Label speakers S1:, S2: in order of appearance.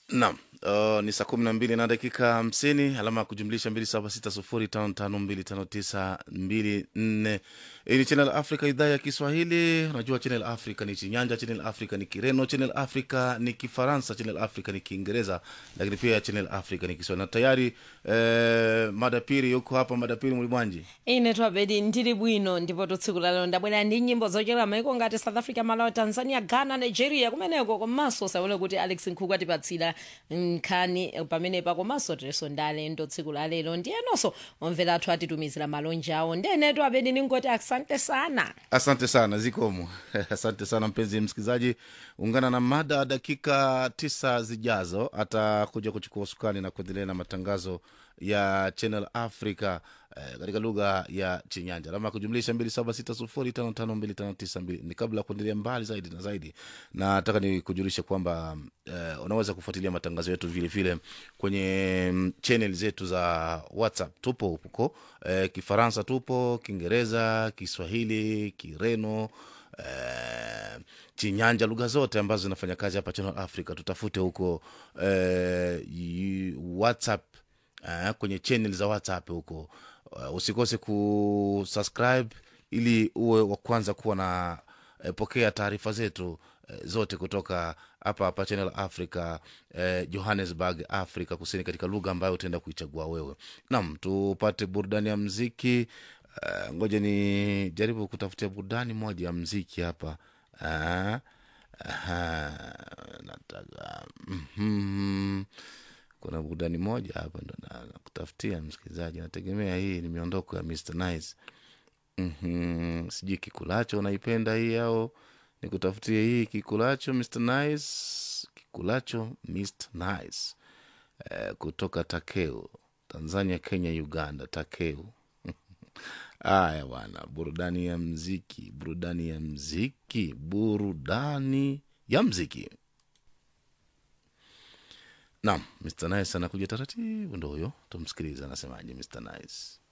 S1: Naam, uh, ni saa kumi na mbili na dakika hamsini alama ya kujumlisha mbili saba sita sufuri tano tano mbili tano tisa mbili nne. Hii ni Channel Africa, idhaa ya Kiswahili. Unajua Channel Africa ni Chinyanja, Channel Africa ni Kireno, Channel Africa ni Kifaransa, Channel Africa ni Kiingereza, lakini pia Channel Africa ni Kiswahili. Na tayari eh, madapiri yuko hapa. Madapiri mulimwanji
S2: ine twabedi ndili bwino ndipo tsiku lalero ndabwera ndi nyimbo zochokera maiko ngati south africa malawi tanzania ghana nigeria kumeneko komanso saone kuti alex nkhuku atipatsira nkhani eh, pamenepa komanso tileso ndalendo tsiku lalero ndiyenonso omvera athu atitumizira malonje awo ndene twabedi ningoti asante sana
S1: Asante sana Zikomo. Asante sana mpenzi msikilizaji, ungana na mada dakika tisa zijazo, atakuja kuchukua usukani na kuendelea na matangazo ya Channel Africa eh, katika lugha ya Chinyanja, alama ya kujumlisha mbili saba sita sufuri tano tano mbili tano tisa mbili. Ni kabla ya kuendelea mbali zaidi na zaidi, nataka nikujulishe kwamba eh, unaweza kufuatilia matangazo yetu vile vile kwenye mm, channel zetu za WhatsApp. Tupo huko eh, Kifaransa tupo, Kiingereza, Kiswahili, Kireno eh, Chinyanja, lugha zote ambazo zinafanya kazi hapa Channel Africa. Tutafute huko eh, yu- WhatsApp eh, kwenye channel za WhatsApp huko. Uh, usikose kusubscribe ili uwe wa kwanza kuwa na eh, pokea taarifa zetu eh, zote kutoka hapa hapa Channel Africa eh, Johannesburg, Afrika Kusini, katika lugha ambayo utaenda kuichagua wewe. Naam, tupate burudani ya mziki. Uh, ngoja ni jaribu kutafutia burudani moja ya mziki hapa. Uh, aha, nataka mhm. kuna burudani moja hapa ndo na- nakutafutia msikilizaji, nategemea hii ni miondoko ya Mr Nice. Mhm, sijui kikulacho unaipenda hii au nikutafutie hii kikulacho Mr Nice, kikulacho Mr Nice eh, kutoka Takeo, Tanzania, Kenya, Uganda. Takeo. Aya bwana, burudani ya mziki, burudani ya mziki, burudani ya mziki. Naam, Mr Nice anakuja taratibu, ndo huyo, tumsikilize anasemaje Mr Nice.